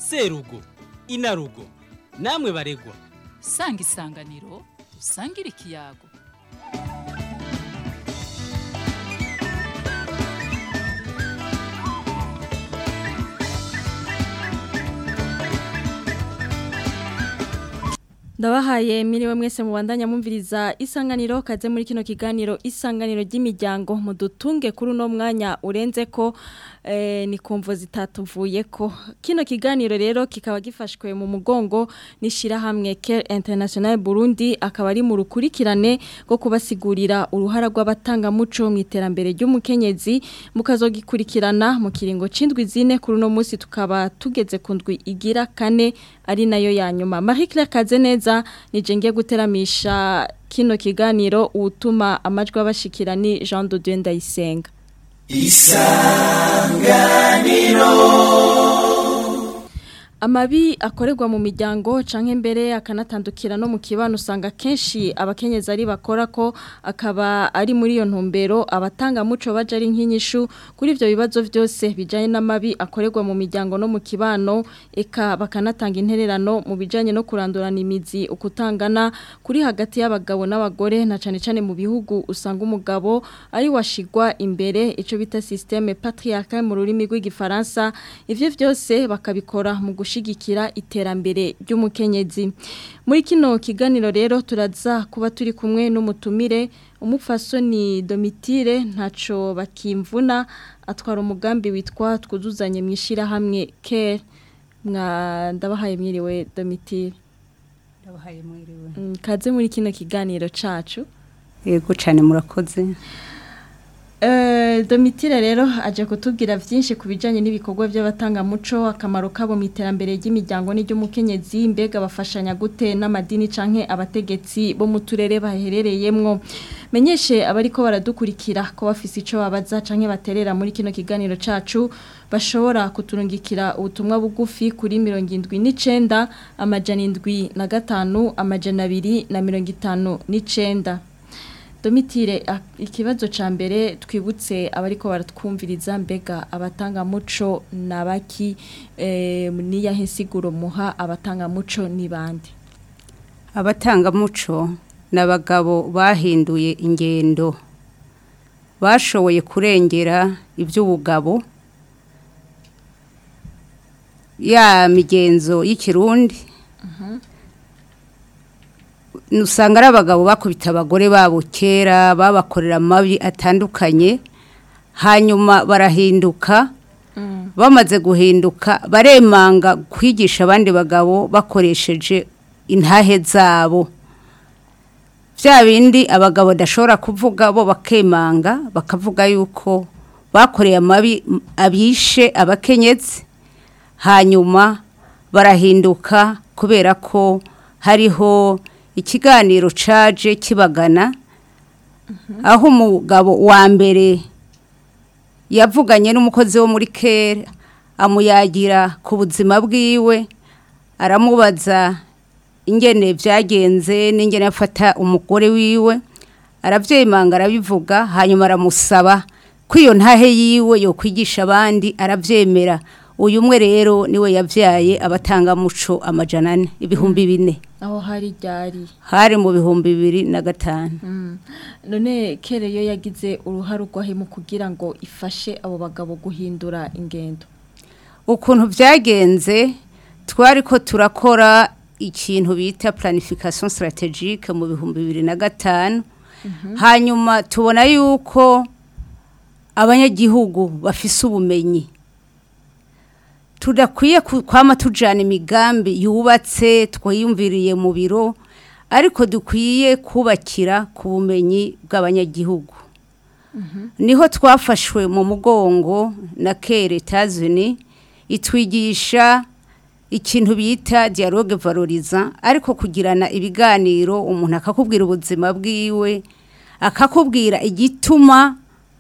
serugo inarugo namwe baregwa sanga isanganiro dusangire ikiyago ndabahaye miriwe mwese mubandanya mumviriza isanganiro kaze muri kino kiganiro isanganiro ry'imiryango mudutunge kuri uno mwanya urenze ko eh, ni kumvo zitatuvuye ko kino kiganiro rero kikaba gifashwe mu mugongo n'ishirahamwe Care International Burundi akaba ari mu rukurikirane rwo kubasigurira uruhara rw'abatanga muco mu iterambere ry'umukenyezi mukazogikurikirana mu kiringo cindwi zine kuri uno munsi tukaba tugeze ku ndwi igira kane ari nayo ya nyuma Marie Claire Kazeneza nije ngiye guteramisha kino kiganiro utuma amajwi abashikira ni Jean de Dieu Ndayisenga Amabi akorerwa mu miryango canke mbere akanatandukira no mu kibano usanga kenshi abakenyezi ari bakora ko akaba ari muri iyo ntumbero abatanga muco baje ari nkinyishu kuri ivyo bibazo vyose bijanye n'amabi akorerwa mu miryango no mu kibano eka bakanatanga intererano mu bijanye no kurandurana imizi ukutangana kuri hagati y'abagabo n'abagore na cane cane mu bihugu usanga umugabo ari washigwa imbere ico bita systeme patriarcal mu rurimi rw'igifaransa ivyo vyose bakabikora mu gushigikira iterambere ry'umukenyezi muri kino kiganiro rero turaza kuba turi kumwe n'umutumire umupfasoni domitire ntaco bakimvuna atwara umugambi witwa twuzuzanye mu ishyirahamwe care mwa ndabahaye mwiriwe domitire ndabahaye mwiriwe Mm, kaze muri kino kiganiro cacu yego cyane murakoze Eh, Domitire rero aje kutubwira vyinshi ku bijanye n'ibikorwa by'abatangamuco akamaro kabo mu iterambere ry'imiryango n'iry'umukenyezi mbega bafashanya gute n'amadini canke abategetsi bo mu turere baherereyemwo menyeshe abariko baradukurikira ko bafise ico babaza canke baterera muri kino kiganiro cacu bashobora kuturungikira ubutumwa bugufi kuri mirongo indwi n'icenda amajana indwi na gatanu amajana abiri na mirongo itanu n'icenda Domitire a- ikibazo ca mbere twibutse abariko baratwumviriza mbega abatanga muco nabaki eh niya hesiguro muha abatanga muco ni bande abatangamuco ni abagabo bahinduye ingendo bashoboye kurengera iby'ubugabo ya migenzo y'ikirundi usanga ari abagabo bakubita abagore babo kera babakorera amabi atandukanye hanyuma barahinduka bamaze guhinduka baremanga kwigisha abandi bagabo bakoresheje intahe zabo bya bindi abagabo badashobora kuvuga bo bakemanga bakavuga yuko bakoreye amabi m- abishe abakenyezi hanyuma barahinduka kubera ko hariho ikiganiro caje kibagana aho umugabo wa mbere yavuganye n'umukozi wo muri kera amuyagira ku buzima bwiwe aramubaza ingene byagenze n'ingene afata umugore wiwe arabyemanga arabivuga hanyuma aramusaba ko iyo ntahe yiwe yo kwigisha abandi arabyemera uyu umwe rero niwe yabyaye abatangamuco amajana ane ibihumbi bine aho hari ryari hari mu bihumbi bibiri na gatanu none kere yo yagize uruhare rwahe mu kugira ngo ifashe abo bagabo guhindura ingendo ukuntu byagenze twari ko turakora ikintu bita planification strategique mu bihumbi bibiri na gatanu hanyuma tubona yuko abanyagihugu bafise ubumenyi tudakwiye ku- kwama tujana imigambi yubatse twiyumviriye mu biro ariko dukwiye kubakira ku bumenyi bw'abanyagihugu niho twafashwe mu mugongo na kere tazini itwigisha ikintu bita dialogue valoriza ariko kugirana ibiganiro umuntu akakubwira ubuzima bwiwe akakubwira igituma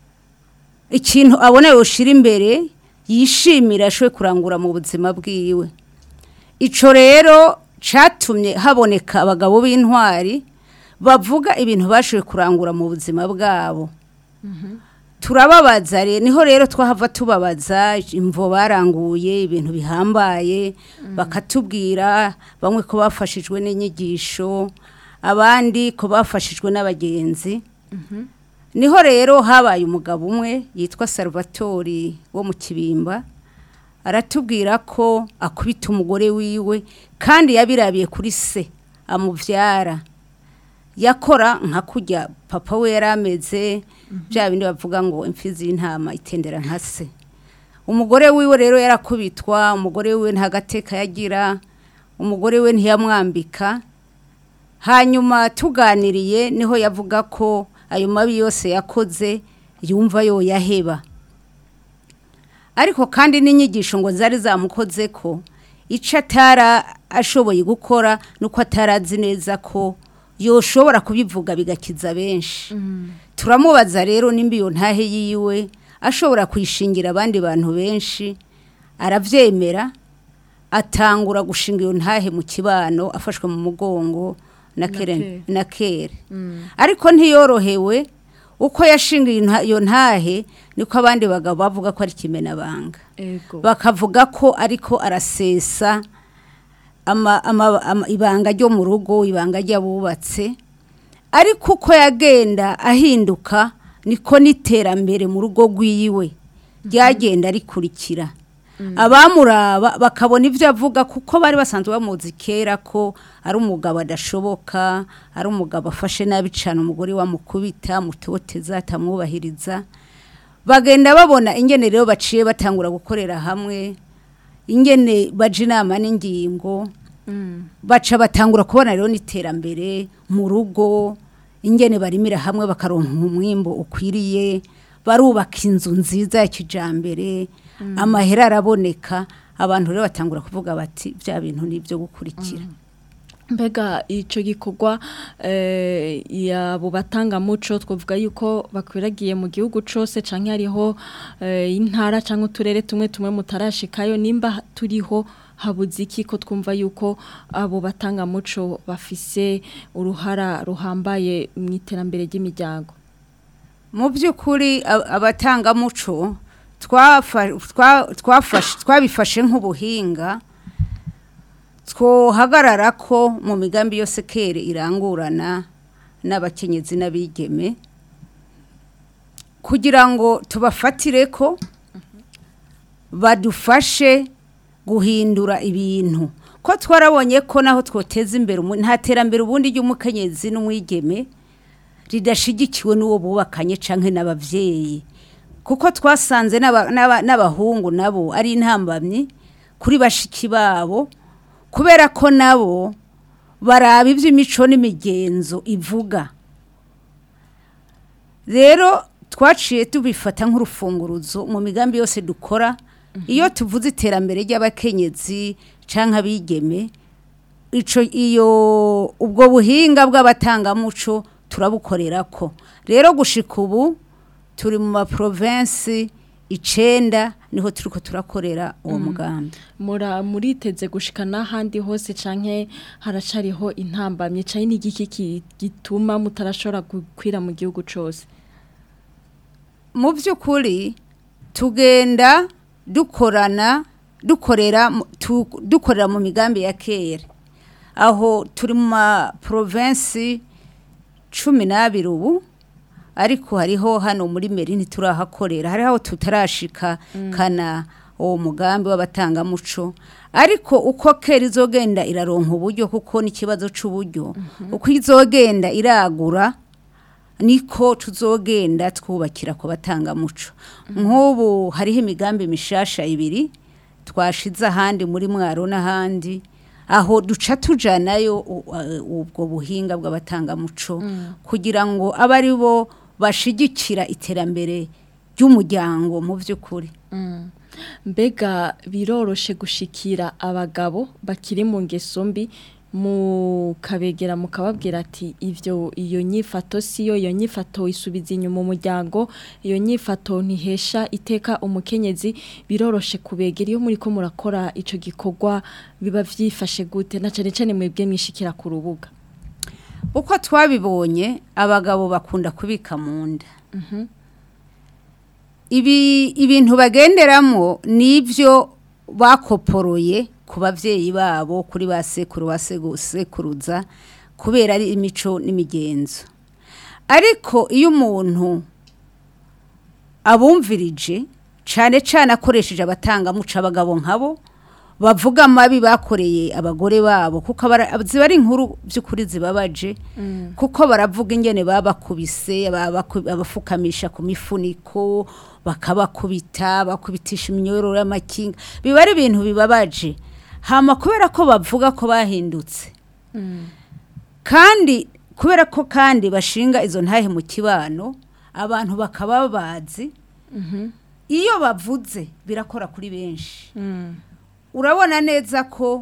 ikintu abona yoshira imbere yishimira ashoboye kurangura mu buzima bwiwe ico rero catumye haboneka abagabo b'intwari bavuga ibintu bashoboye kurangura mu buzima bwabo turababaza rero niho rero twahava tubabaza imvo baranguye ibintu bihambaye bakatubwira bamwe ko bafashijwe n'inyigisho abandi ko bafashijwe n'abagenzi niho rero habaye umugabo umwe yitwa salvatori wo mu kibimba aratubwira ko akubita umugore wiwe kandi yabirabiye kuri se amubyara yakora nka kujya papa we yari ameze bya bindi bavuga ngo imfizi y'intama itendera nka se umugore wiwe rero yarakubitwa umugore wiwe nta gateka yagira umugore we ntiyamwambika hanyuma tuganiriye niho yavuga ko ayo mabi yose yakoze yumva yoyaheba ariko kandi n'inyigisho ngo zari zamukoze ko icyo atara ashoboye gukora nuko atarazi neza ko yoshobora kubivuga bigakiza benshi turamubaza rero nimba iyo ntahe yiwe ashobora kuyishingira abandi bantu benshi arabyemera atangura gushinga iyo ntahe mu kibano afashwe mu mugongo na kere na kere ariko ntiyorohewe uko yashinga iyo nta- iyo ntahe niko abandi bagabo bavuga ko ari kimenabanga ego bakavuga ko ariko arasesa ama, ama, ama, ibanga ryo mu rugo ibanga ry'abubatse ariko uko yagenda ahinduka niko n'iterambere mu rugo rw'iwe ryagenda rikurikira abamuraba bakabona ibyo avuga kuko bari basanzwe bamuzi kera ko ari umugabo adashoboka ari umugabo afashe nabi cyane umugore wamukubita mutoteza atamwubahiriza bagenda babona ingene rero baciye batangura gukorera hamwe ingene baje inama n'ingingo baca batangura kubona rero n'iterambere mu rugo ingene barimira hamwe bakaronka umwimbo ukwiriye barubaka inzu nziza ya kijambere amahera araboneka abantu rero batangura kuvuga bati bya bintu ni ibyo gukurikira mbega icyo gikorwa eh, yabo batangamuco twavuga yuko bakwiragiye mu gihugu cyose cyangwa hariho eh, intara cyangwa uturere tumwe tumwe mutarashikayo nimba turiho habuze iki ko twumva yuko abo batangamuco bafise uruhara ruhambaye mu iterambere ry'imiryango mu by'ukuri a- abatangamuco twafa- twa- twafashe- twabifashe nk'ubuhinga twohagarara ko mu migambi yose kere irangurana n'abakenyezi n'abigeme kugira ngo tubafatire ko badufashe guhindura ibintu ko twarabonye ko naho twoteza imbere umu- nta terambere ubundi ry'umukenyezi n'umwigeme ridashigikiwe n'uwo bubakanye canke n'abavyeyi kuko twasanze n'aba- n'aba- n'abahungu nabo ari intambamyi kuri bashiki babo kubera ko nabo baraba iby'imico n'imigenzo ivuga rero twaciye tubifata nk'urufunguruzo mu migambi yose dukora iyo tuvuze iterambere ry'abakenyezi cyangwa abigeme ico iyo ubwo buhinga bw'abatangamuco turabukorera ko rero gushika ubu turi mu maprovensi icenda niho turiko turakorera uwo mugambi mura muriteze gushika n'ahandi hose canke haracariho intambamye canke n'igiki ki- gituma mutarashobora gukwira mu gihugu cose mu by'ukuri tugenda dukorana dukorera mu- tu- dukorera mu migambi ya kera aho turi mu maprovensi cumi n'abiri ubu ariko hariho hano muri meri ntiturahakorera hariho aho tutarashika kana uwo mugambi w'abatangamuco ariko uko kera izogenda iraronka uburyo kuko n'ikibazo c'uburyo uko izogenda iragura niko tuzogenda twubakira ku batangamuco nk'ubu hariho imigambi mishasha ibiri twashize ahandi muri mwaro n'ahandi aho duca tujanayo u- uh, ubwo buhinga bw'abatangamuco kugira ngo abe ari bo bashigikira iterambere ry'umuryango mu by'ukuri mbega biroroshe gushikira abagabo bakiri mu ngeso mbi mukabegera mukababwira ati ivyo iyo nyifato siyo iyo nyifato isubiza inyuma umuryango iyo nyifato ntihesha iteka umukenyezi biroroshe kubegera iyo muri ko murakora ico gikorwa biba vyifashe gute na cane cane mwebwe mwishikira ku rubuga uko twabibonye abagabo bakunda kubika mu nda ibi ibintu bagenderamo nibyo bakoporoye ku bavyeyi babo kuri ba sekuru ba segu- sekuruza kubera ari imico n'imigenzo ariko iyo umuntu abumvirije cyane cyane akoresheje abatangamuco abagabo nkabo bavuga amabi bakoreye abagore babo kuko abara- ziba ari inkuru by'ukuri zibabaje kuko baravuga ingene babakubise babaku- abafukamisha ku mifuniko bakabakubita bakubitisha iminyororo y'amakinga biba ari ibintu bibabaje hama kubera ko bavuga ko bahindutse kandi kubera ko kandi bashinga izo ntahe mu kibano abantu bakaba bazi iyo bavuze birakora kuri benshi urabona neza ko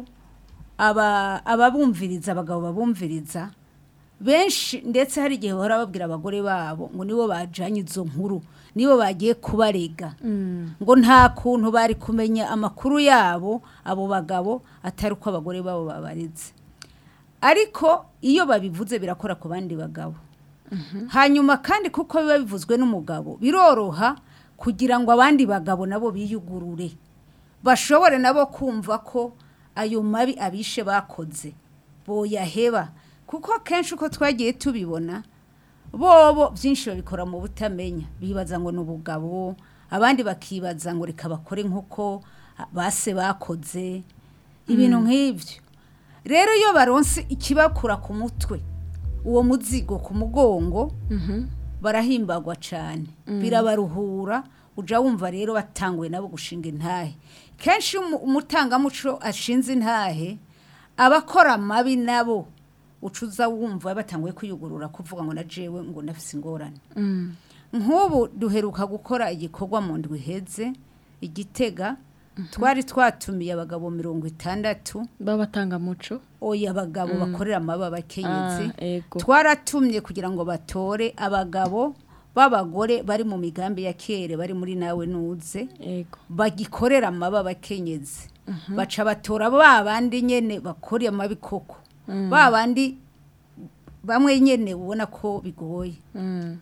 aba ababumviriza abagabo babumviriza benshi ndetse hari igihe bahora babwira abagore babo ngo nibo bajanye izo nkuru nibo bagiye kubarega ngo nta kuntu bari kumenya amakuru yabo abo bagabo atari uko abagore babo babareze ariko iyo babivuze birakora ku bandi bagabo hanyuma kandi kuko biba bivuzwe n'umugabo biroroha kugira ngo abandi bagabo nabo biyugurure bashobore nabo kumva ko ayo mabi abishe bakoze boyaheba kuko kenshi uko twagiye tubibona bobo byinshi babikora mu butamenya bibaza ngo ni ubugabo abandi bakibaza ngo reka bakore nk'uko base bakoze ibintu nk'ibyo rero iyo baronse ikibakura ku mutwe uwo muzigo ku mugongo barahimbagwa cyane birabaruhura ujya wumva rero batanguye nabo gushinga intahe kenshi iyo umu- umutangamuco ashinze intahe abakora amabi nabo ucuza wumva batanguye kwiyugurura kuvuga ngo na jewe ngo nafise ingorane nk'ubu duheruka gukora igikorwa mu ndwi iheze igitega twari twatumiye abagabo mirongo itandatu babatangamuco oya abagabo bakorera amaba abakenyezi Ah, ego. twaratumye kugira ngo batore abagabo b'abagore bari mu migambi ya kere bari muri nawe nuze ego bagikorera amaba abakenyezi baca batora ba bandi nyene bakoreye amabi koko ba bandi bamwe nyene ubona ko bigoye Mm.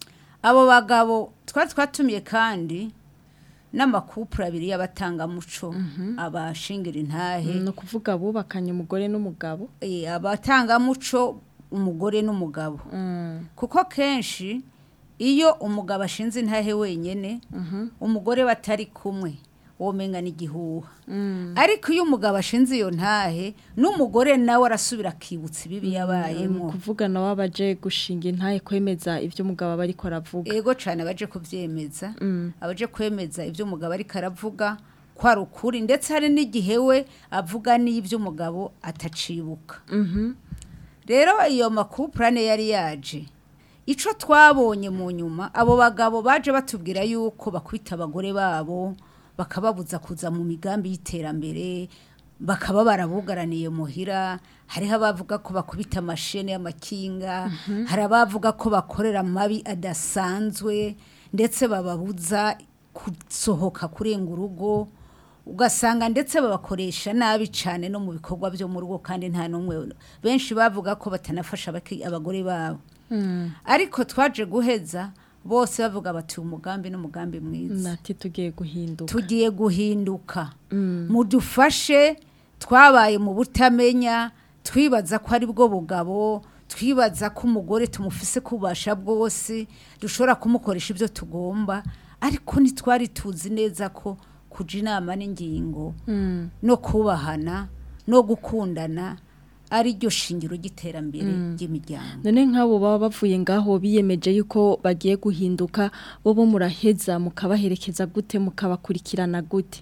abo bagabo twari twatumiye kandi n'amakupure abiri y'abatangamuco abashingira intahe ni ukuvuga bubakanye umugore n'umugabo eh, abatangamuco umugore n'umugabo Mm. kuko kenshi iyo umugabo ashinze intahe wenyine umugore batari kumwe womenga n'igihuha Mm. ariko iyo umugabo ashinze iyo ntahe n'umugore nawe arasubira akibutsa ibibi ni yabayemo ukuvuga nawe abaje gushinga intahe kwemeza ibyo umugabo aba ariko aravuga ego cyane abaje kubyemeza Mm. abaje kwemeza ibyo umugabo ariko aravuga ko ari ukuri ndetse hari n'igihe we avuga n'ibyo umugabo atacibuka Mhm. rero iyo makupurane yari yaje icyo twabonye mu nyuma abo bagabo baje batubwira yuko bakubita abagore babo bakababuza kuza mu migambi y'iterambere bakaba barabugaraniye muhira hariho abavuga ko bakubita amashene y'amakinga hari abavuga ko bakorera amabi adasanzwe ndetse bababuza gusohoka kurenga urugo ugasanga ndetse babakoresha nabi cyane no mu bikorwa byo mu rugo kandi nta n'umwe benshi bavuga ko batanafasha abaki- abagore babo Mm. ariko twaje guheza bose bavuga bati umugambi n'umugambi mwiza nati tugiye guhinduka tugiye guhinduka Mm. mudufashe twabaye mu butamenya twibaza ko ari bwo bugabo twibaza ko umugore tumufise kubasha bwose dushobora kumukoresha ibyo tugomba ariko ntitwari tuzi neza ko kuja inama n'ingingo Mm. no kubahana no gukundana ari ryo shingiro ry'iterambere ry'imiryango none nk'abo baba bavuye ngaho biyemeje yuko bagiye guhinduka bo bo muraheza mukabaherekeza gute mukabakurikirana gute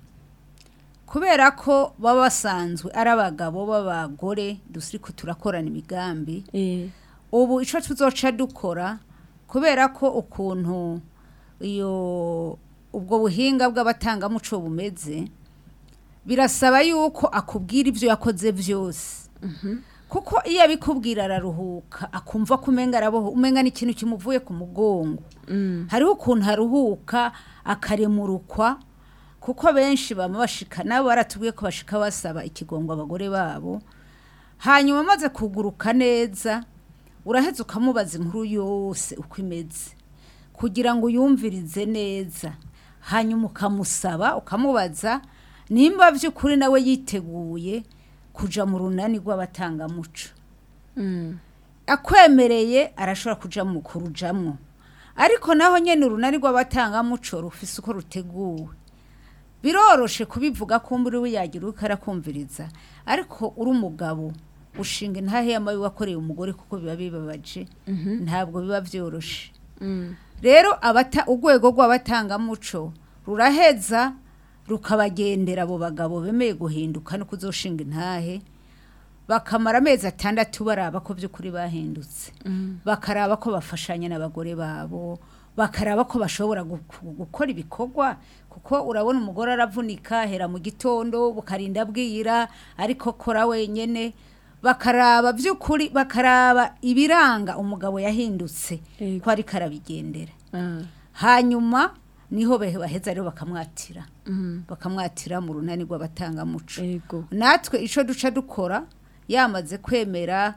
kubera ko baba basanzwe ari abagabo b'abagore dusiriko turakorana imigambi Eh, ubu icyo tuzoca dukora kubera ko ukuntu iyo ubwo buhinga bw'abatangamuco bumeze birasaba yuko akubwira ibyo yakoze byose kuko iyo abikubwira araruhuka akumva ko umenga araboho umenga n'ikintu kimuvuye ku mugongo mm. hariho ukuntu aruhuka akaremurukwa kuko benshi bama bashika nabo baratubwiye ko bashika basaba ikigongo abagore babo hanyuma amaze kuguruka neza uraheza ukamubaza inkuru yose uko imeze kugira ngo uyumvirize neza hanyuma ukamusaba ukamubaza nimba by'ukuri nawe yiteguye kuja mu runani rw'abatangamuco akwemereye arashobora kuja mu kurujamwo ariko naho nyene urunani rw'abatangamuco rufise uko ruteguwe biroroshe kubivuga ko mburi we yagira uko arakumviriza ariko uri umugabo ushinga intahe y'amabi wakoreye umugore kuko biba bibabaje ntabwo biba byoroshe rero abata urwego rw'abatangamuco ruraheza rukabagendera abo bagabo bemeye guhinduka no kuzoshinga intahe bakamara amezi atandatu baraba ko by'ukuri bahindutse bakaraba ko bafashanya n'abagore babo bakaraba ko bashobora gu- gu- gukora ibikorwa kuko urabona umugore aravunika hera mu gitondo bukarinda bwira ariko kora wenyene bakaraba by'ukuri bakaraba ibiranga umugabo yahindutse Yego. ko ariko arabigendera hanyuma niho bahe- baheza rero bakamwatira bakamwatira mu runani rw'abatangamuco ego natwe icyo duca dukora yamaze kwemera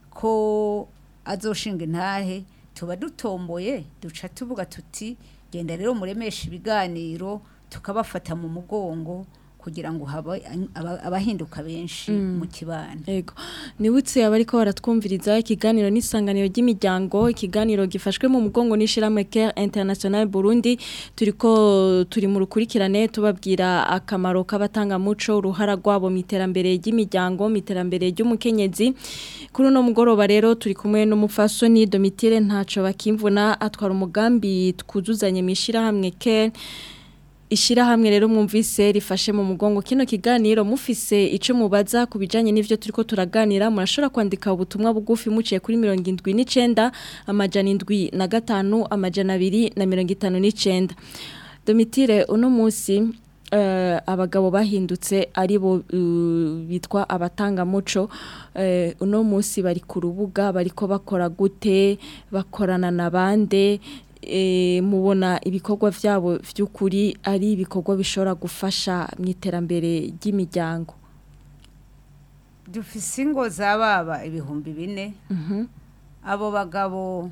ko azoshinga intahe tuba dutomboye duca tuvuga tuti genda rero muremesha ibiganiro tukabafata mu mugongo kugira ngo habe aba- abahinduka benshi mu kibano Ego. Nibutse abariko baratwumviriza ikiganiro n'isanganiro ry'imiryango, ikiganiro gifashwe mu mugongo n'ishirahamwe Care International Burundi, turiko turi mu rukurikirane tubabwira akamaro k'abatanga muco, uruhara rwabo mu iterambere ry'imiryango, mu iterambere ry'umukenyezi. Kuri uno mugoroba rero turi kumwe n'umufasoni Domitire ntaco bakimvuna atwara umugambi twuzuzanye mu ishirahamwe Care Ishirahamwe rero mwumvise rifashe mu mugongo kino kiganiro mufise ico mubaza kubijanye n'ivyo turiko turaganira murashobora kwandika ubutumwa bugufi muciye kuri 79 amajana indwi na gatanu amajana abiri na 59 Domitire uno musi eh, abagabo bahindutse ari bo uh, bitwa abatanga muco eh, uno musi bari ku rubuga bariko bakora gute bakorana na bande e, mubona ibikorwa vyabo vy'ukuri ari ibikorwa bishobora gufasha mu iterambere ry'imiryango dufise ingo z'ababa ibihumbi bine abo bagabo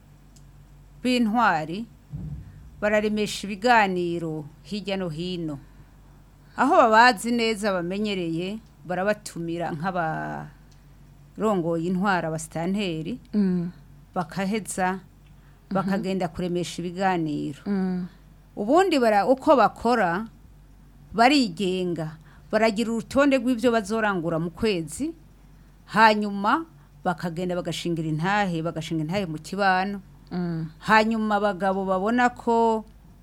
b'intwari bararemesha ibiganiro hirya no hino aho babazi neza bamenyereye barabatumira nk'abarongoye intwara abasitanteri mm. bakaheza bakagenda kuremesha ibiganiro mm. ubundi bara uko bakora barigenga baragira urutonde rw'ibyo bazorangura mu kwezi hanyuma bakagenda bagashingira intahe bagashinga intahe mu kibano Mm. hanyuma abagabo babona ko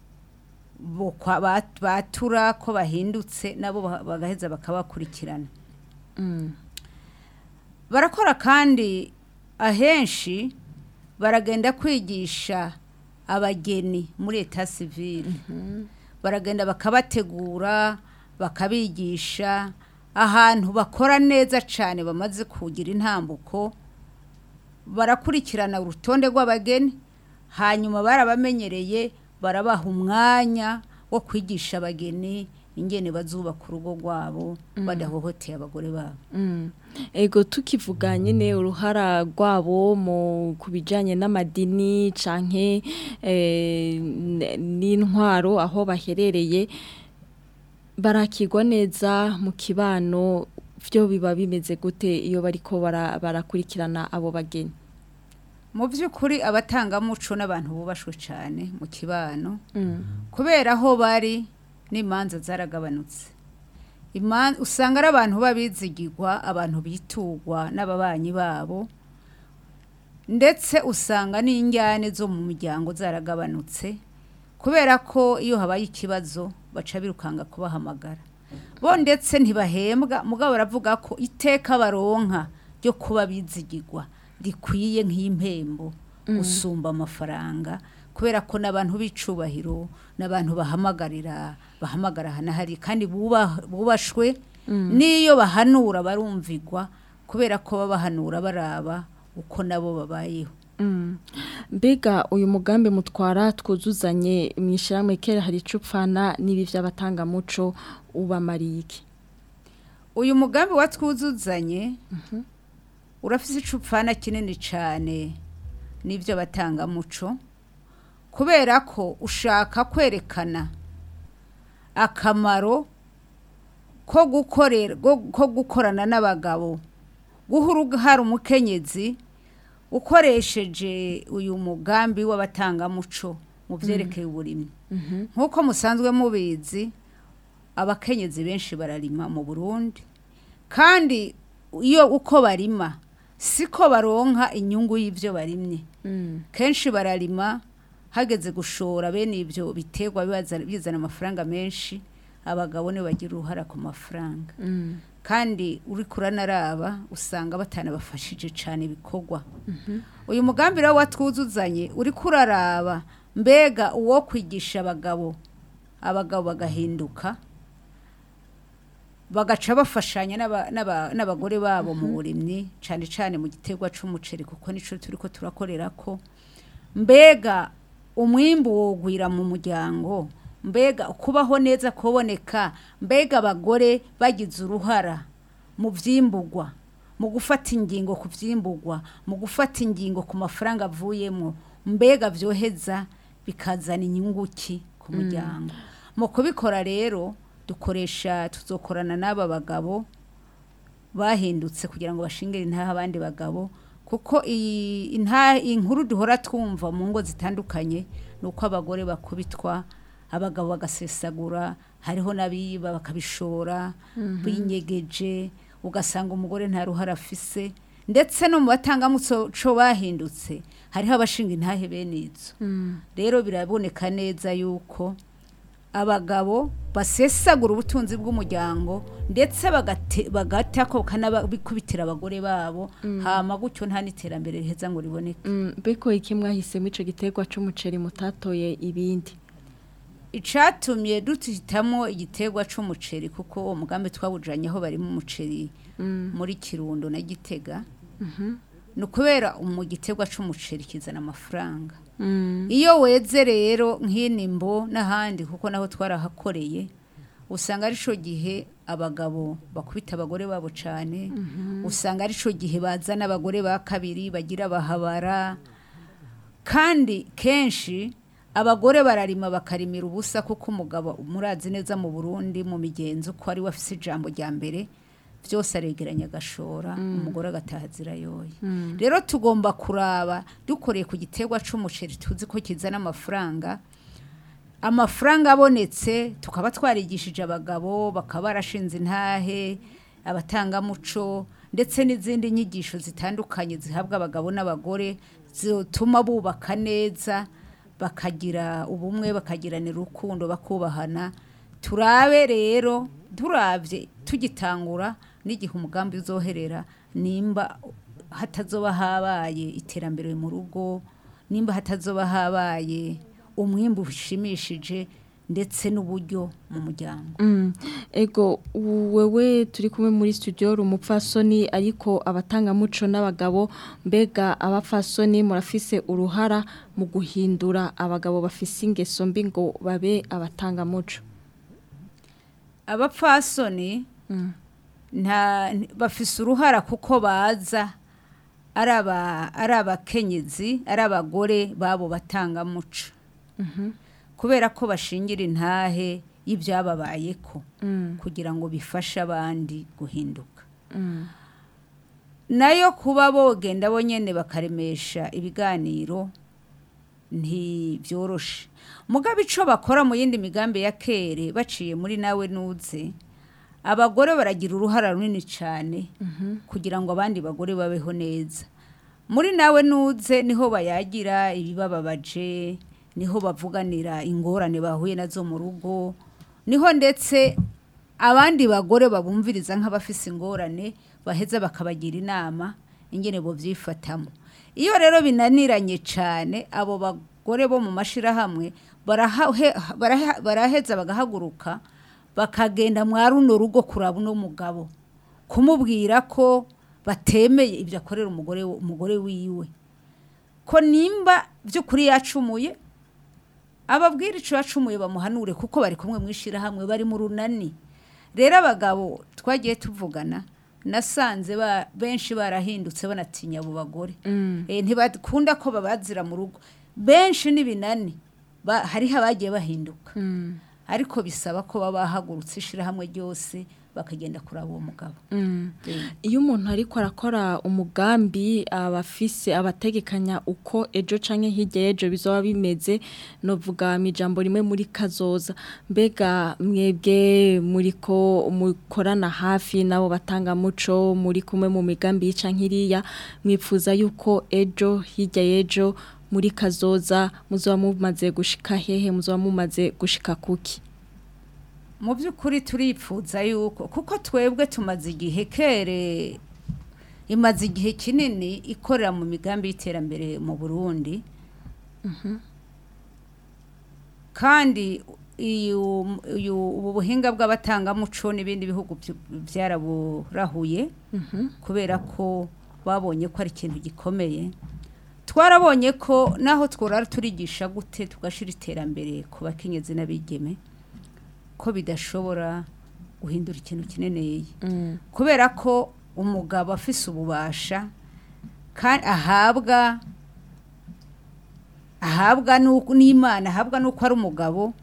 bokwa- bat- batura ko bahindutse nabo ba- bagaheza bakabakurikirana Mm. barakora kandi ahenshi baragenda kwigisha abageni muri eta sivile baragenda bakabategura bakabigisha ahantu bakora neza cyane bamaze kugira intambuko barakurikirana urutonde rw'abageni hanyuma barabamenyereye barabaha umwanya wo kwigisha abageni ingene bazubaka urugo rwabo badahohoteye abagore babo Mm. Ego tukivuga nyene uruhara rwabo mu kubijanye n'amadini canke eh, n- n'intwaro aho baherereye barakirwa neza mu kibano vyo biba bimeze gute iyo bariko bara- barakurikirana abo bageni mu by'ukuri abatangamuco n'abantu bubashwe cyane mu kibano Mm. kubera aho bari n'imanza zaragabanutse Iman- usanga ari abantu babizigirwa abantu bitugwa n'ababanyi babo ndetse usanga n'injyane zo mu miryango zaragabanutse kubera ko iyo habaye ikibazo baca birukanga kubahamagara bo ndetse ntibahembwa mugabo baravuga ko iteka baronka ryo kuba bizigirwa rikwiye nk'impembo usumba amafaranga kubera ko n'abantu b'icubahiro n'abantu bahamagarira bahamagara ahanahari kandi buba- bubashwe n'iyo bahanura barumvigwa kubera ko baba bahanura baraba uko nabo babayeho Mm. Mbega uyu mugambi mutwara twuzuzanye mu ishyirahamwe kera hari icupfana n'ibi by'abatanga muco ubamariye iki uyu mugambi wa twuzuzanye urafise icupfana kinini cyane n'ibyo batangamuco kubera ko ushaka kwerekana akamaro ko gukorera go- ko gukorana n'abagabo guha uruhara umukenyezi ukoresheje uyu mugambi w'abatangamuco mu byerekeye uburimyi nk'uko musanzwe mubizi abakenyezi benshi bararima mu burundi kandi iyo uko barima siko baronka inyungu y'ibyo barimye kenshi bararima hageze gushora bene ibyo biterwa bibaza- bizana amafaranga menshi abagabo nibo bagira uruhara ku mafaranga kandi uri kuranaraba usanga batanabafashije cyane ibikorwa uyu mugambi rero watwuzuzanye uri kuraraba mbega uwo kwigisha abagabo abagabo bagahinduka bagaca bafashanya n'aba- n'aba- n'abagore babo mu burimyi cyane cyane mu giterwa cy'umuceri kuko nicyo turi ko turakorera ko mbega umwimbu wogwira mu muryango mbega kubaho neza kuboneka mbega abagore bagize uruhara mu byimburwa mu gufata ingingo ku byimburwa mu gufata ingingo ku mafaranga avuyemo mbega byoheza bikazana inyunguki ku muryango mu kubikora rero dukoresha tuzokorana n'aba bagabo bahindutse kugira ngo bashingire intaha abandi bagabo kuko iyi intaha inkuru duhora twumva mu ngo zitandukanye ni uko abagore bakubitwa abagabo bagasesagura hariho n'abiba bakabishora binyegeje ugasanga umugore nta ruhare afise ndetse no mu batangamuco bahindutse hariho abashinga intahe bene izo rero biraboneka neza yuko abagabo basesagura ubutunzi bw'umuryango ndetse bagate- bagata ko bakanabikubitira abagore babo hama gutyo nta n'iterambere riheza ngo riboneke Mm, Beko iki mwahisemo ico giterwa c'umuceri mutatoye ibindi. icatumye duhitamo igiterwa c'umuceri kuko uwo mugambi twawujanye aho barimo umuceri muri kirundo na gitega ni ukubera mu giterwa c'umuceri kizana amafaranga Mm. iyo weze rero nk'inimbo n'ahandi kuko naho twarahakoreye usanga ari cyo gihe abagabo bakubita abagore babo cyane usanga ari cyo gihe bazana abagore ba kabiri bagira bahabara kandi kenshi abagore bararima bakarimira ubusa kuko umugabo murazi neza mu burundi mu migenzo ko ari we afise ijambo rya mbere byose aregeranya agashora umugore agataha azira yoye rero tugomba kuraba dukoreye ku giterwa c'umuceri tuzi ko kizana amafaranga amafaranga abonetse tukaba twarigishije abagabo bakaba barashinze intahe abatangamuco ndetse n'izindi nyigisho zitandukanye zihabwa abagabo n'abagore zituma bubaka neza bakagira ubumwe bakagiranira urukundo bakubahana turabe rero turabye tugitangura n'igihe umugambi uzoherera nimba hatazoba habaye iterambere mu rugo nimba hatazoba habaye umwimbu ushimishije ndetse n'uburyo mu muryango Mm. Ego wewe turi kumwe muri studio uri umupfasoni ariko abatangamuco n'abagabo mbega abapfasoni murafise uruhara mu guhindura abagabo bafise ingeso mbi ngo babe abatangamuco. abapfasoni nta bafise uruhara kuko baza ari aba- ari abakenyezi ari abagore babo batangamuco kubera ko bashingira intahe y'ibyababayeko kugira ngo bifashe abandi guhinduka nayo kuba bogenda bonyene bakaremesha ibiganiro ntibyoroshe mugabe ico bakora mu yindi migambi ya kere baciye muri nawe nuze abagore baragira uruhara runini cyane kugira ngo abandi bagore babeho neza muri nawe nuze niho bayagira ibibababaje niho bavuganira ingorane bahuye nazo mu rugo niho ndetse abandi bagore babumviriza nk'abafise ingorane baheza bakabagira inama ingene bo byifatamo iyo rero binaniranye cyane abo bagore bo mu mashirahamwe barahe- barahe- baraheza bagahaguruka bakagenda mwa runo rugo kuraba uno mugabo kumubwira ko batemeye ibyo akorera umugore umugore wiwe ko nimba by'ukuri yacumuye ababwira icyo yacumuye bamuhanure kuko bari kumwe mu ishyirahamwe bari mu runani rero abagabo twagiye tuvugana nasanze ba- benshi barahindutse banatinya abo bagore Eh, ntibakunda ko babazira mu rugo benshi n'ibinani ba- hariho abagiye bahinduka ariko bisaba ko baba bahagurutse ishyirahamwe ryose bakagenda kuraba uwo mugabo iyo umuntu ariko arakora umugambi abafise abategekanya uko ejo canke hirya y'ejo bizoba bimeze novuga mu ijambo rimwe muri kazoza mbega mwebwe muriko mukorana hafi nabo batanga muco muri kumwe mu migambi y'ica nkiriya mwipfuza yuko ejo hirya y'ejo muri kazoza muzoba mumaze gushika hehe muzoba mumaze gushika kuki mu by'ukuri turipfuza yuko kuko twebwe tumaze igihe kere imaze igihe kinini ikorera mu migambi y'iterambere mu burundi kandi iyo- iyo- ubu buhinga bw'abatangamuco n'ibindi bihugu byu- byaraburahuye kubera ko babonye ko ari ikintu gikomeye twarabonye ko naho tworara turigisha gute tugashyira iterambere ku bakenyezi n'abigeme ko bidashobora guhindura ikintu kineneye kubera ko umugabo afise ububasha kandi ahabwa ahabwa n'uko- n'imana ahabwa n'uko ari umugabo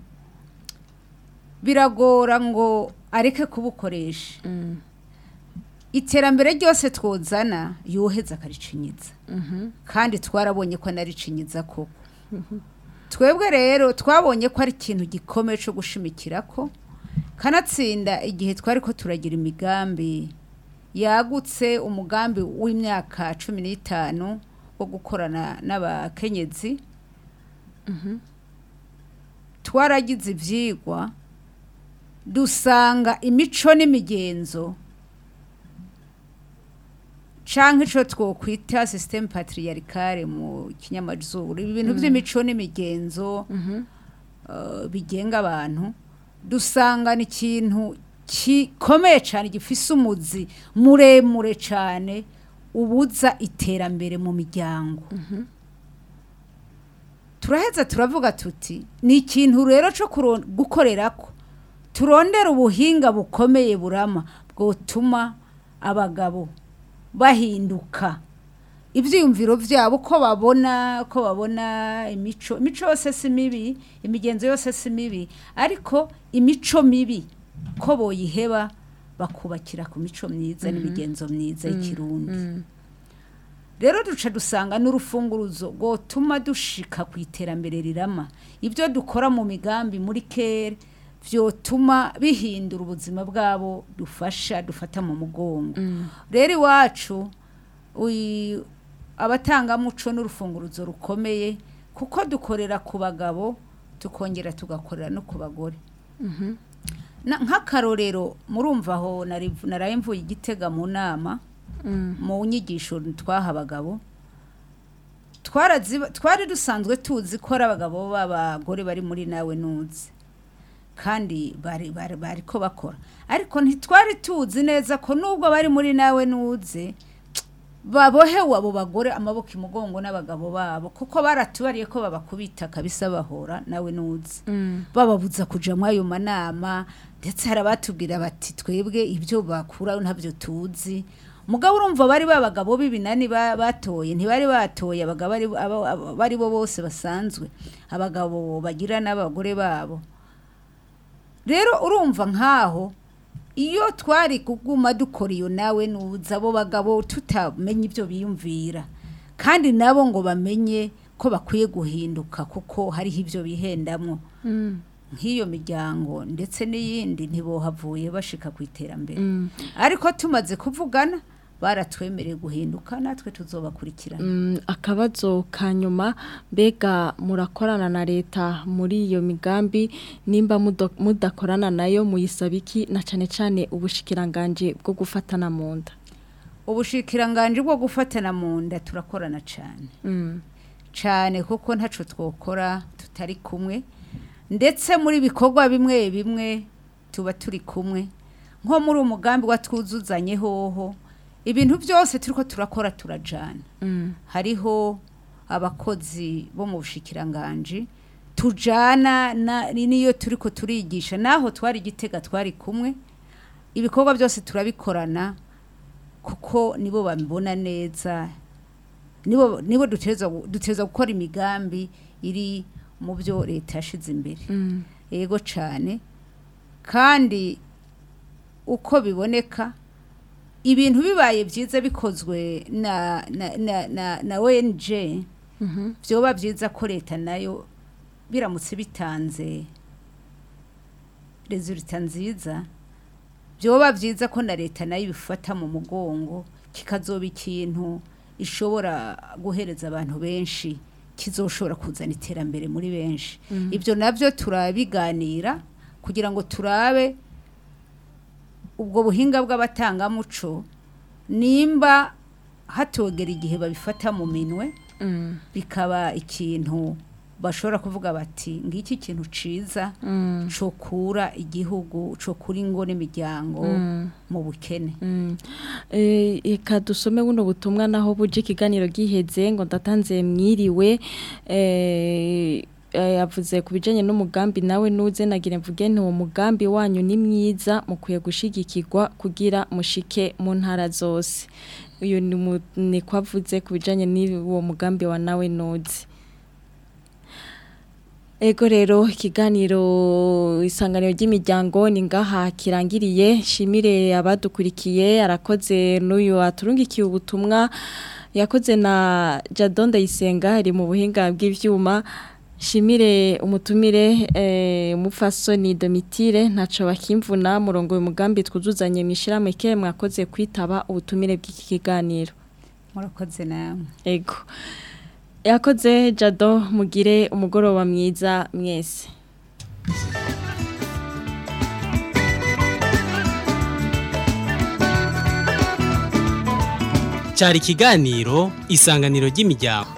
biragora ngo areke kubukoresha iterambere ryose twozana yoheza akaricinyiza kandi twarabonye ko anaricinyiza koko twebwe rero twabonye ko ari ikintu gikomeye cyo gushimikira ko kanatsinda igihe twari ko turagira imigambi yagutse umugambi w'imyaka cumi n'itanu wo gukorana n'abakenyezi twaragize ibyigwa dusanga imico n'imigenzo canke ico twokwita systeme patriarcale mu kinyamazuru ibintu by'imico n'imigenzo eh, bigenga abantu dusanga ni ikintu gikomeye cyane gifise umuzi muremure cyane ubuza iterambere mu miryango turaheza turavuga tuti ni ikintu rero cyo kuro- gukorerako turondera ubuhinga bukomeye burama bwotuma abagabo bahinduka ibyiyumviro byabo uko babona uko babona imico imico yose si mibi imigenzo yose si mibi ariko imico mibi ko boyiheba bakubakira ku mico myiza n'imigenzo myiza y'ikirundi rero duca dusanga n'urufunguruzo rwotuma dushika ku iterambere rirama ibyo dukora mu migambi muri kere byotuma bihindura ubuzima bwabo dufasha dufata mu mugongo rero iwacu uyi- abatangamuco n'urufunguruzo rukomeye kuko dukorera ku bagabo tukongera tugakorera no ku bagore Na- nk'akarorero murumva aho nari- naraye mvuye igitega mu nama mu nyigisho twaha abagabo twaraziba- twari dusanzwe tuzi ko ari abagabo b'abagore bari muri nawe nuzi kandi bari bari bari ko bakora ariko ntitwari tuzi neza ko nubwo bari muri nawe nuze babohewe abo bagore amaboko imugongo n'abagabo babo kuko baratubariye ko babakubita kabisa bahora nawe nuzi bababuza kuja muri ayo manama ndetse hari abatubwira bati twebwe ibyo bakura ntabyo tuzi mugabo urumva bari babagabo b'ibinani ba- batoye ntibari batoye abagabo ari- aba- aba- bari bo bose basanzwe abagabo bagira n'abagore babo rero urumva nkaho iyo twari kuguma dukora iyo nawe nuza abo bagabo tutamenya ibyo biyumvira kandi nabo ngo bamenye ko bakwiye guhinduka kuko hariho ibyo bihendamo nk'iyo miryango ndetse n'iyindi ntibohavuye bashika ku iterambere ariko tumaze kuvugana baratwemereye guhinduka natwe tuzobakurikirana Mm, akabazo ka nyuma mbega murakorana na leta muri iyo migambi nimba mudo- mudakorana nayo muyisaba iki na cane cane ubushikiranganje bwo gufatana mu nda ubushikiranganje bwo gufatana mu nda turakorana cyane Mm, cyane kuko ntaco twokora tutari kumwe ndetse muri bikorwa bimwe bimwe tuba turi kumwe nko muri umugambi watwuzuzanye hoho ibintu byose turiko turakora turajana mm, hariho abakozi bo mu bushikiranganje tujana na- ni- niyo turiko turigisha naho twari igitega twari kumwe ibikorwa byose turabikorana kuko nibo babibona neza nibo nibo duteza duteza gukora imigambi iri mu byo leta yashize imbere mm, yego cyane kandi uko biboneka ibintu bibaye byiza bikozwe na na na na, na ONG byoba byiza ko leta nayo biramutse bitanze resulta nziza byoba byiza ko na leta nayo ibifata mu mugongo kikazoba ikintu ishobora guhereza abantu benshi kizoshobora kuzana iterambere muri benshi ibyo nabyo turabiganira kugira ngo turabe ubwo buhinga bw'abatangamuco nimba hatogera igihe babifata mu minwe bikaba ikintu bashobora kuvuga bati ngiki kintu ciza cokura igihugu cokura ingo n'imiryango mu bukene Eh, Eka dusome buno butumwa naho buje ikiganiro giheze ngo ndatanze mwiriwe eh, eh, yavuze ku bijanye n'umugambi nawe nuze nagira mvuge nti uwo mugambi wanyu ni mwiza mukwiye gushigikirwa kugira mushike mu ntara zose uyu ni mu- ni kwavuze ku bijanye n'uwo mugambi wa nawe nuze Ego rero ikiganiro isanganiro ry'imiryango ni ngaha kirangiriye shimire abadukurikiye arakoze n'uyu aturungikiye ubutumwa yakoze na Jadon Ndayisenga ari mu buhinga bw'ivyuma shimire umutumire eh, umupfasoni Domitire ntaco bakimvuna murongo uyu mugambi twuzuzanye mishirame ke mwakoze kwitaba ubutumire bw'iki kiganiro murakoze namwe Ego. Yakoze Jado mugire umugoroba mwiza mwese. cyari ikiganiro isanganiro ry'imiryango